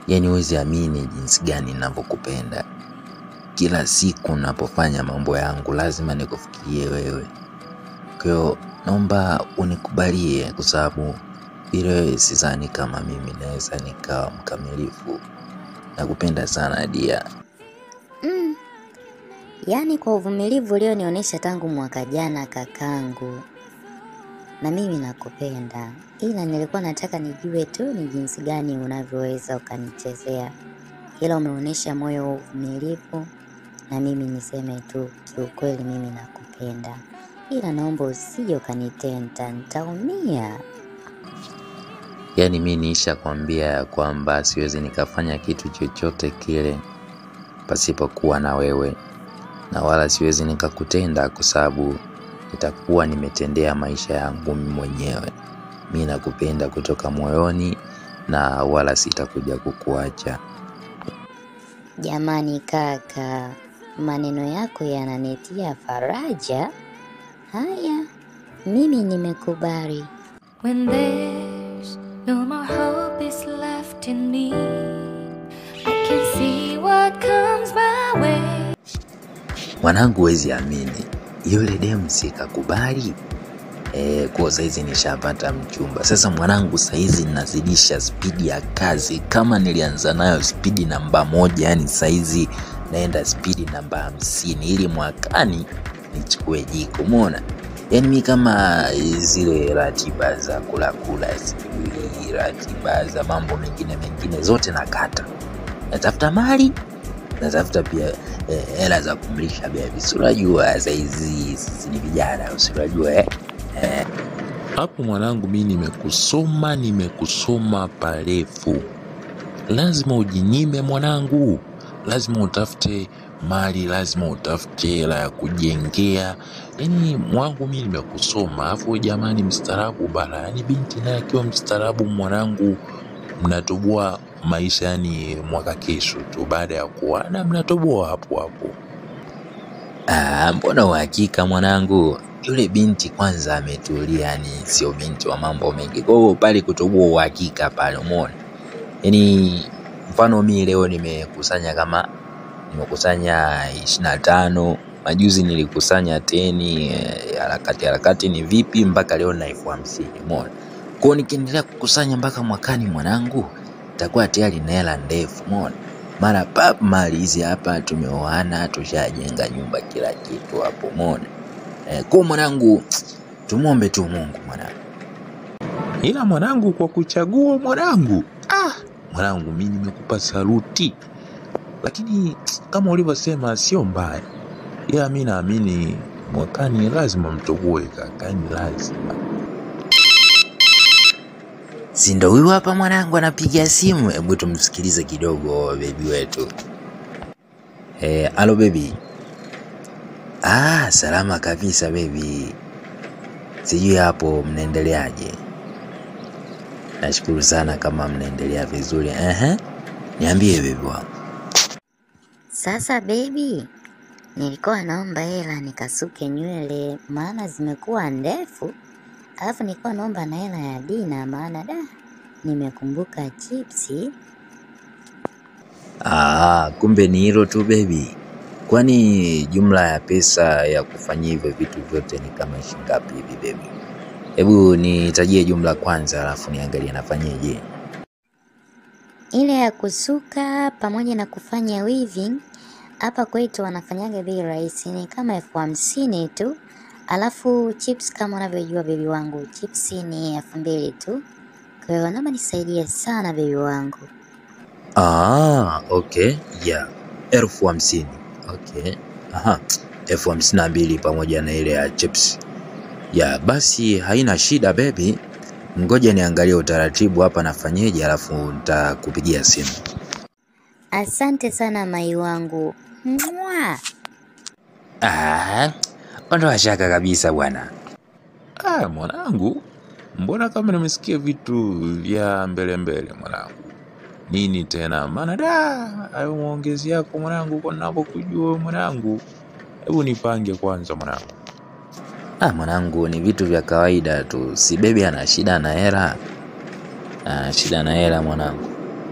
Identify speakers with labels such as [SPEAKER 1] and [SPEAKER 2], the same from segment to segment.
[SPEAKER 1] Yaani huwezi amini jinsi gani ninavyokupenda. Kila siku napofanya mambo yangu lazima nikufikirie wewe. Kwa hiyo naomba unikubalie kwa sababu bila wewe sidhani kama mimi naweza nikawa mkamilifu. Nakupenda sana dia.
[SPEAKER 2] Mm. Yaani kwa uvumilivu ulionionyesha tangu mwaka jana kakangu, na mimi nakupenda, ila nilikuwa nataka nijue tu ni jinsi gani unavyoweza ukanichezea, ila umeonyesha moyo wa uvumilivu, na mimi niseme tu kiukweli, mimi nakupenda, ila naomba usije ukanitenda, nitaumia.
[SPEAKER 1] Yaani mi niisha kwambia ya kwamba siwezi nikafanya kitu chochote kile pasipokuwa na wewe, na wala siwezi nikakutenda kwa sababu nitakuwa nimetendea maisha yangu mimi mwenyewe. Mi nakupenda kutoka moyoni na wala sitakuja kukuacha.
[SPEAKER 2] Jamani kaka, maneno yako yananitia faraja. Haya, mimi nimekubali.
[SPEAKER 3] When there's no more hope is left in me, I can see what comes my way.
[SPEAKER 1] Mwanangu, huwezi amini, yule demu sikakubali e, kuwa saizi nishapata mchumba. Sasa mwanangu, saizi nazidisha spidi ya kazi. Kama nilianza nayo spidi namba moja, yani saizi naenda spidi namba hamsini ili mwakani nichukue jiko. Umeona? Yani mi kama zile ratiba za kula kula, sijui ratiba za mambo mengine mengine zote nakata, natafuta mali natafuta pia eh, hela za kumlisha bebi. Si unajua saizi sisi ni vijana, si unajua eh?
[SPEAKER 4] Hapo mwanangu, mi nimekusoma, nimekusoma parefu. Lazima ujinyime mwanangu, lazima utafute mali, lazima utafute hela ya kujengea. Yani mwangu, mi nimekusoma, alafu jamani, mstaarabu bana. Yani binti naye akiwa mstaarabu, mwanangu, mnatoboa maisha, yani mwaka kesho tu baada ya kuana, mnatoboa hapo hapo.
[SPEAKER 1] Ah, mbona uhakika mwanangu, yule binti kwanza ametulia, yani sio binti wa mambo mengi. Kwa hiyo pale kutoboa uhakika pale, umeona? Yani mfano mi leo nimekusanya kama nimekusanya ishirini na tano majuzi nilikusanya teni eh, harakati harakati ni vipi mpaka leo na elfu hamsini umeona? Kwa hiyo nikiendelea kukusanya mpaka mwakani mwanangu, itakuwa tayari na hela ndefu, umeona? Mara pap mali hizi hapa, tumeoana, tushajenga nyumba, kila kitu hapo, umeona? Eh, kwa mwanangu, tumwombe tu Mungu mwanangu.
[SPEAKER 4] ila mwanangu, kwa kuchagua mwanangu, ah, mwanangu, mi nimekupa saluti, lakini kama ulivyosema sio mbaya, ila mi naamini mwakani lazima mtoboe kakani, lazima.
[SPEAKER 1] Si ndo huyu hapa mwanangu anapiga simu? Hebu tumsikilize kidogo bebi wetu. Eh, alo bebi. Ah, salama kabisa bebi. Sijui hapo mnaendeleaje? Nashukuru sana kama mnaendelea vizuri. Ehe. Niambie bebi wangu.
[SPEAKER 2] Sasa baby, nilikuwa naomba hela nikasuke nywele maana zimekuwa ndefu, alafu nilikuwa naomba na hela ya dina maana da nimekumbuka chipsi.
[SPEAKER 1] Ah, kumbe ni hilo tu bebi. Kwani jumla ya pesa ya kufanyia hivyo vitu vyote ni kama shilingi ngapi hivi bebi? Hebu nitajie jumla kwanza, alafu niangalie nafanyeje.
[SPEAKER 2] Ile ya kusuka pamoja na kufanya weaving hapa kwetu wanafanyaga bei rahisi, ni kama elfu hamsini tu. Alafu chips kama unavyojua bebi wangu, chips ni elfu mbili tu. Kwa hiyo naomba nisaidie sana bebi wangu.
[SPEAKER 1] Ah, okay, yeah. elfu hamsini. Okay. Aha, elfu hamsini na mbili pamoja na ile ya chips. Ya, basi haina shida baby. Ngoja niangalie utaratibu hapa nafanyeje, alafu nitakupigia simu.
[SPEAKER 2] Asante sana mai wangu. Mwah!
[SPEAKER 1] Ah, ondoa shaka kabisa bwana.
[SPEAKER 4] Ah, mwanangu, mbona kama nimesikia vitu vya mbele mbele mwanangu. Nini tena? Maana da hayo maongezi yako mwanangu, kwa ninavyokujua mwanangu. Hebu nipange kwanza mwanangu.
[SPEAKER 1] Ah, mwanangu ni vitu vya kawaida tu. Si bebi ana shida na hela. Ah, shida na hela mwanangu.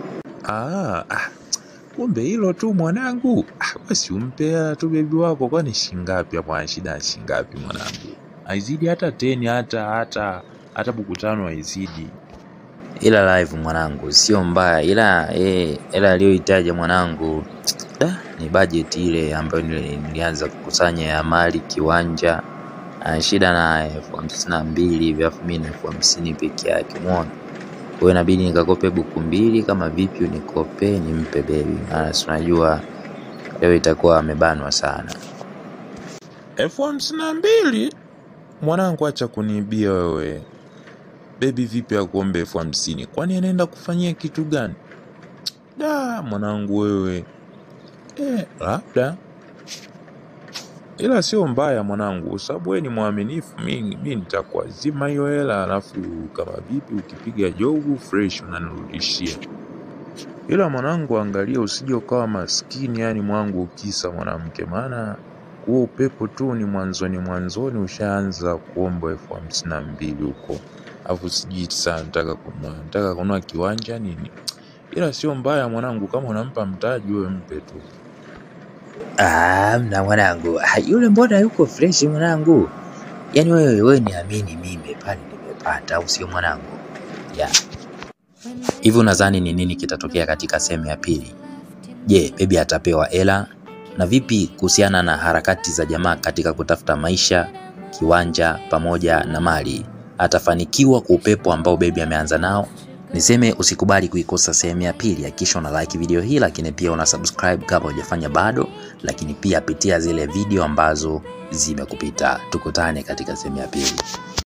[SPEAKER 4] Ah, ah, kumbe hilo tu mwanangu. Ah, basi umpea tu bebi wako, kwani shingapi hapo? Ana shida ya shingapi mwanangu? Haizidi hata teni, hata hata hata buku tano haizidi.
[SPEAKER 1] ila live mwanangu sio mbaya, ila eh, ila aliyohitaja mwanangu da, ni budget ile ambayo nili- nilianza kukusanya ya mali kiwanja. Ana shida na elfu hamsini na mbili hivi, alafu mimi na elfu hamsini peke yake, umeona. Kwa hiyo inabidi nikakope buku mbili, kama vipi unikope nimpe bebi, maana si unajua leo itakuwa amebanwa sana.
[SPEAKER 4] elfu hamsini na mbili mwanangu, acha kuniibia wewe. Bebi vipi akuombe elfu hamsini? Kwani anaenda kufanyia kitu gani? Da, mwanangu wewe. Eh, labda ila sio mbaya mwanangu, kwa sababu wewe ni mwaminifu. Mi mi nitakuazima hiyo hela, alafu kama vipi ukipiga jogu fresh unanirudishia. Ila mwanangu, angalia usije ukawa maskini, yani mwangu ukisa mwanamke, maana huo upepo tu ni mwanzoni mwanzoni ushaanza kuomba elfu hamsini na mbili huko, alafu sijui sana nataka kununua nataka kununua kiwanja nini. Ila sio mbaya mwanangu, kama unampa mtaji wewe mpe tu.
[SPEAKER 1] Ah, mna mwanangu, Ah, yule mbona yuko fresh mwanangu? Yaani wewe wewe niamini mimi pale nimepata, au sio mwanangu? Yeah. Hivi unadhani ni nini kitatokea katika sehemu ya pili? Je, bebi atapewa hela? Na vipi kuhusiana na harakati za jamaa katika kutafuta maisha, kiwanja pamoja na mali? Atafanikiwa kwa upepo ambao bebi ameanza nao? Niseme usikubali kuikosa sehemu ya pili, hakikisha una like video hii, lakini pia una subscribe kama hujafanya bado, lakini pia pitia zile video ambazo zimekupita. Tukutane katika sehemu ya pili.